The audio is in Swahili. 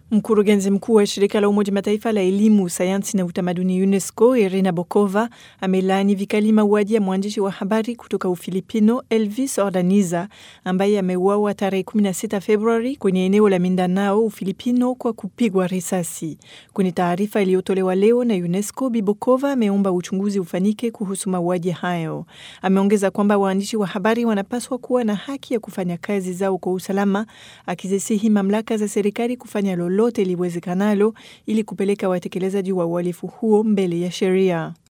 Mkurugenzi mkuu wa shirika la Umoja Mataifa la elimu, sayansi na utamaduni UNESCO, Irina Bokova amelaani vikali mauaji ya mwandishi wa habari kutoka Ufilipino Elvis Ordaniza ambaye ameuawa tarehe 16 Februari kwenye eneo la Mindanao, Ufilipino, kwa kupigwa risasi. Kwenye taarifa iliyotolewa leo na UNESCO, Bi Bokova ameomba uchunguzi ufanyike kuhusu mauaji hayo. Ameongeza kwamba waandishi wa habari wanapaswa kuwa na haki ya kufanya kazi zao kwa usalama, akizisihi mamlaka za serikali kufanya lolote liwezekanalo ili kupeleka watekelezaji wa uhalifu huo mbele ya sheria.